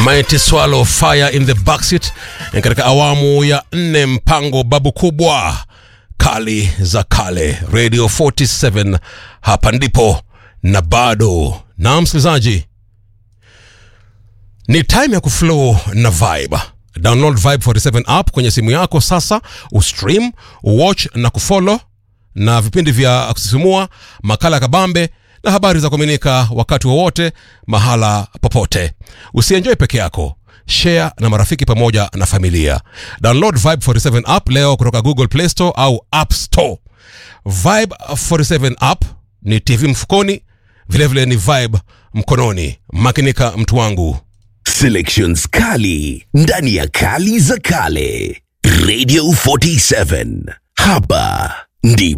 Mighty Swallow Fire in the Backseat katika awamu ya nne, mpango babu kubwa kali za kale Radio 47 hapa ndipo na bado na msikilizaji, ni time ya kuflow na vibe. Download Vibe 47 app kwenye simu yako sasa, ustream, watch na kufollow na vipindi vya kusisimua, makala kabambe na habari za kuaminika wakati wowote mahala popote. Usienjoy peke yako, share na marafiki pamoja na familia. Download Vibe 47 app leo kutoka Google Play Store au App Store. Vibe 47 app ni TV mfukoni, vilevile ni vibe mkononi. Makinika mtu wangu. Selections kali ndani ya kali za kale. Radio 47 hapa ndipo